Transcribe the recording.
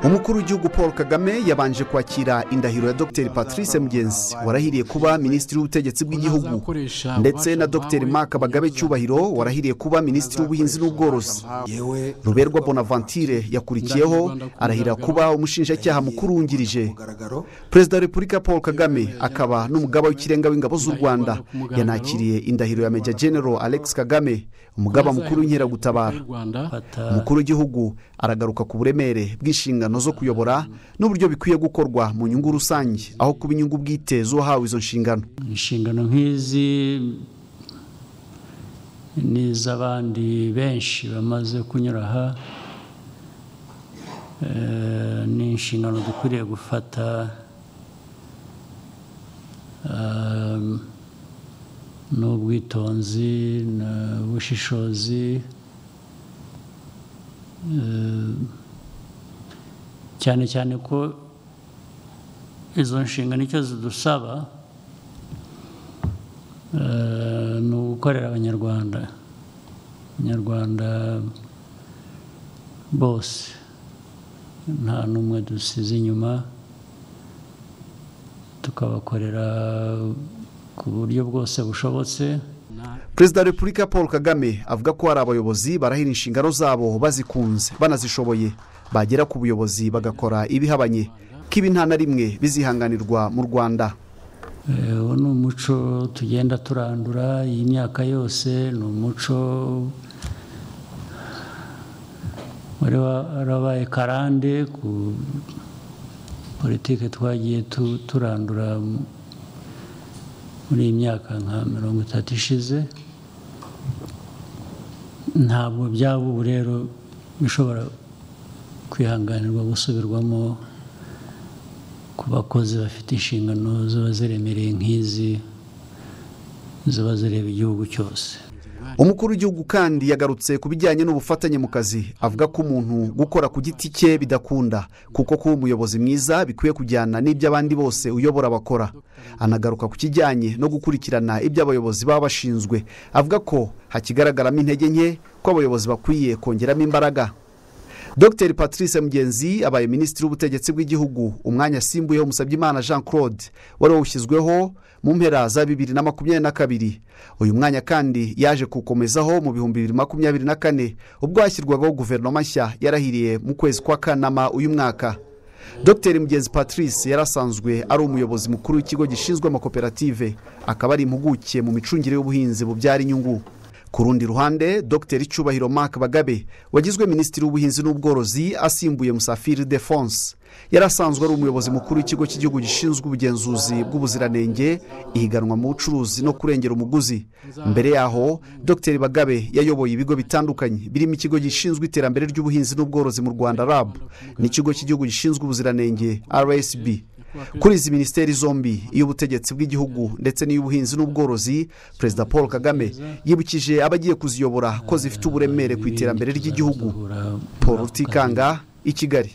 umukuru w'igihugu paul kagame yabanje kwakira indahiro ya dr patrice mugenzi warahiriye kuba minisitiri w'ubutegetsi bw'igihugu ndetse na dr marc bagabe cyubahiro warahiriye kuba minisitiri w'ubuhinzi n'ubworozi ruberwa bonavantire yakurikiyeho arahira kuba umushinjacyaha mukuru wungirije perezida wa repubulika paul kagame akaba n'umugaba w'ikirenga w'ingabo z'u rwanda yanakiriye indahiro ya meja general alex kagame umugaba mukuru w'inkeragutabara umukuru w'igihugu aragaruka ku buremere bw'inshingano zo kuyobora n'uburyo bikwiye gukorwa mu nyungu rusange aho kuba inyungu bwite z'uwahawe izo nshingano inshingano nk'izi ni iz'abandi benshi bamaze kunyura aha ni inshingano dukwiriye gufata n'ubwitonzi n'ubushishozi cyane cyane ko izo nshingano icyo zidusaba ni ugukorera abanyarwanda abanyarwanda bose nta n'umwe dusize inyuma tukabakorera ku buryo bwose bushobotse perezida wa repubulika paul kagame avuga ko hari abayobozi barahira inshingano zabo bazikunze banazishoboye bagera ku buyobozi bagakora ibihabanye ko ibi nta na rimwe bizihanganirwa mu rwanda uwo ni umuco tugenda turandura iyi myaka yose ni umuco wari warabaye karande ku politiki twagiye turandura muri iyi myaka nka mirongo itatu ishize ntabwo byaba ubu rero bishobora kwihanganirwa gusubirwamo ku bakozi bafite inshingano ziba ziremereye nk'izi ziba zireba igihugu cyose umukuru w'igihugu kandi yagarutse ku bijyanye n'ubufatanye mu kazi avuga ko umuntu gukora ku giti cye bidakunda kuko kuba umuyobozi mwiza bikwiye kujyana n'iby'abandi bose uyobora abakora anagaruka ku kijyanye no gukurikirana ibyo abayobozi baba bashinzwe avuga ko hakigaragaramo intege nke ko abayobozi bakwiye kongeramo imbaraga dr patrice mugenzi abaye minisitiri w'ubutegetsi bw'igihugu umwanya asimbuyeho musabyimana jean claude wari wawushyizweho mu mpera za bibiri na makumyabiri na kabiri uyu mwanya kandi yaje kuwukomezaho mu bihumbi bibiri makumyabiri na kane ubwo hashyirwagaho guverinoma nshya yarahiriye mu kwezi kwa kanama uyu mwaka dr mugenzi patrice yari asanzwe ari umuyobozi mukuru w'ikigo gishinzwe amakoperative akaba ari impuguke mu micungire y'ubuhinzi bubyara inyungu ku rundi ruhande dr cyubahiro marc bagabe wagizwe minisitiri w'ubuhinzi n'ubworozi asimbuye musafiri defonse yari asanzwe ari umuyobozi mukuru w'ikigo cy'igihugu gishinzwe ubugenzuzi bw'ubuziranenge ihiganwa mu bucuruzi no kurengera umuguzi mbere yaho dr bagabe yayoboye ibigo bitandukanye birimo ikigo gishinzwe iterambere ry'ubuhinzi n'ubworozi mu rwanda rab n'ikigo cy'igihugu gishinzwe ubuziranenge rsb kuri izi minisiteri zombi iy'ubutegetsi bw'igihugu ndetse n'iy'ubuhinzi n'ubworozi perezida paul kagame yibukije abagiye kuziyobora ko zifite uburemere ku iterambere ry'igihugu paul rutikanga i kigali